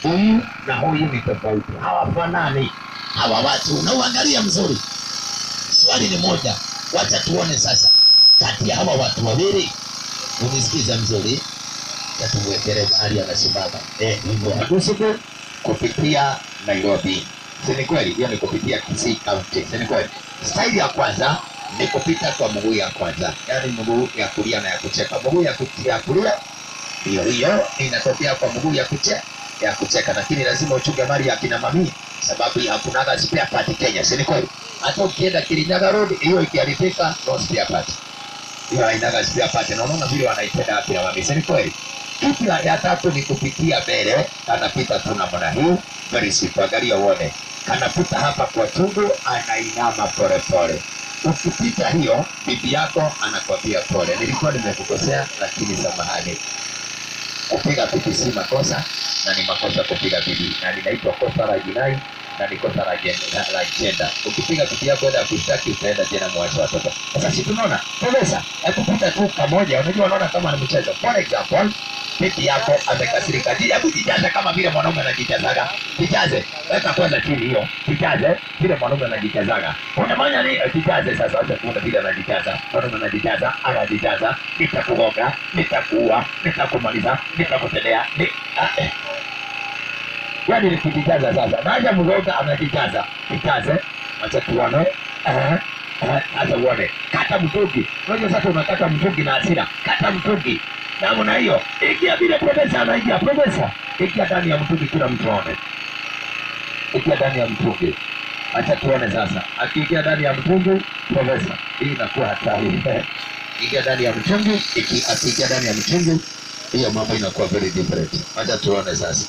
huyu na huyu ni tofauti, hawafanani hawa watu. Unauangalia mzuri, swali ni moja, wacha tuone sasa, kati ya hawa watu wawili, unisikiza mzuri, tatuwekele mahali anasimama eh, hivyo Agusubu kupitia Nairobi, si ni kweli? Hiyo ni kupitia Kisii County, si ni kweli? Staili ya kwanza ni kupita kwa mguu ya kwanza, yaani mguu ya kulia na ya kucheka. Mguu ya kutia ya kulia hiyo hiyo inatokea kwa mguu ya kucheka ya kucheka, lakini lazima uchunge mali ya kina mami, sababu hakunaga spare part Kenya, si ni kweli? Hata ukienda Kirinyaga Road, hiyo ikiharibika, no spare part hiyo hainaga spare part, na unaona vile wanaipenda akina mami, si ni kweli? Kitu ya ya tatu ni kupitia mbele, kanapita tu namna hii, very simple, angalia uone, kanapita hapa kwa tundu, anainama polepole. Ukipita hiyo, bibi yako anakwambia pole, nilikuwa nimekukosea, lakini samahani. Kupiga bibi si makosa, na ni makosa kupiga bibi, na linaitwa kosa la jinai na ni kosa la jen- la- la jenda. Ukipiga bibi yako enda kushtaki, utaenda tena mwache watoto. Sasa si tunaona profesa, akupita tu kamoja, unajua, unaona kama ni mchezo. For example, bibi yako amekasirika, ji- hebu jijaze kama vile mwanaume anajijazaga. Jijaze, weka kwanza chini hiyo, jijaze vile mwanaume anajijazaga. Unafanya nini? Eh, Jijaze sasa, acha kuona vile anajijaza. Mwanaume anajijaza, anajijaza, nitakugonga, nitakuua, nitakumaliza, nitakutendea, ni ah, eh yaani ni kujijaza sasa. Naja mgoga anajijaza, jijaze, acha tuone. Aha, aha, Acha uone, kata mtungi. Unajua sasa unakata mtungi na hasira, kata mtungi namna hiyo. Ingia vile profesa anaingia, profesa ingia ndani ya mtungi, kila mtu aone. Ingia ndani ya mtungi, acha tuone sasa. Akiingia ndani ya mtungi, profesa, hii inakuwa hatari. Ingia ndani ya mtungi, iki- akiingia ndani ya mtungi, hiyo mambo inakuwa very different. Acha tuone sasa.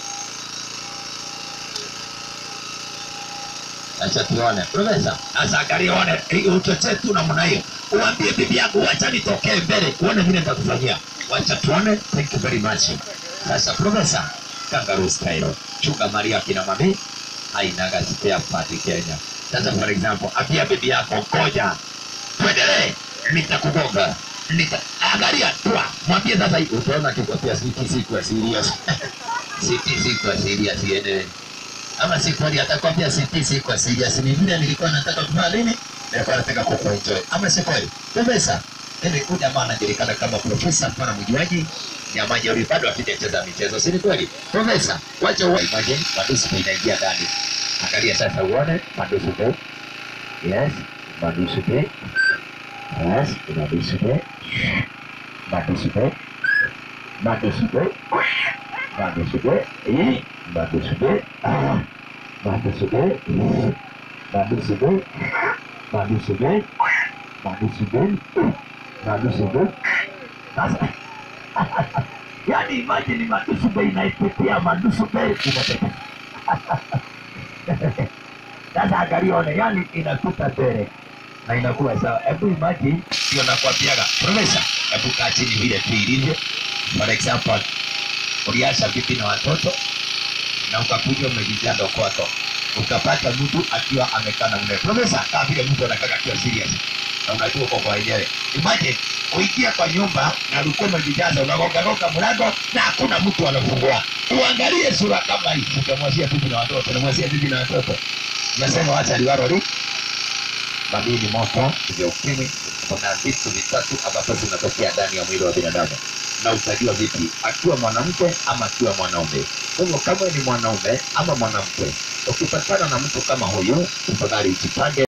Acha tuone. Profesa, sasa angalia uone hii uchochee tu namna hiyo. Uambie bibi yako wacha nitokee mbele, uone vile nitakufanyia. Wacha tuone. Thank you very much. Sasa profesa, kangaroo style. Chunga Maria kina mami hainaga spare part Kenya. Sasa for example, ambia bibi yako ngoja. Tuendelee. Nitakugonga. Nita angalia tua. Mwambie sasa hii utaona kikwambia siki siku serious. Siki siku serious iendelee ama si kweli, atakwambia siti si kwa serious, ni vile nilikuwa nataka kufanya nini, nilikuwa nataka kukuenjoy, ama si kweli? Profesa, mimi huyu jamaa anajulikana kama profesa, pana mjuaji ya majeuri, bado hatujacheza michezo, si ni kweli? Profesa, wacha uwe imagine madusu inaingia ndani, angalia sasa uone madusu be, yes, madusu be, yes, madusu be, madusu be, madusu be, madusu be, eh, madusu be, ah. Madusube, Madusube, Madusube, Madusube, Madusube. Sasa yaani imagine Madusube inaipitia Madusube inatetea. Sasa angalione, yani inapita mbele na inakuwa sawa. Hebu imagine, ndio nakwambiaga profesa, hebu kaa chini vile tu ilivyo. For example, uliacha bibi na watoto na ukakuja umejijanda kwako ukapata mtu akiwa amekaa na mume profesa, kama vile mtu anakaa akiwa serious na unajua uko kwa wenyewe. Imagine uingia kwa nyumba na ulikuwa umejijaza, unagongagonga mlango na hakuna mtu anafungua. Uangalie sura kama hii, utamwazia bibi na watoto, unamwazia bibi na watoto, unasema wacha liwalo li madini moto vya ukimwi. Kuna vitu vitatu ambavyo vinatokea ndani ya mwili wa binadamu na utajua vipi akiwa mwanamke ama akiwa mwanaume. Kwa hivyo kama ni mwanaume ama mwanamke, ukipatana na mtu kama huyu, tafadhali ujipange.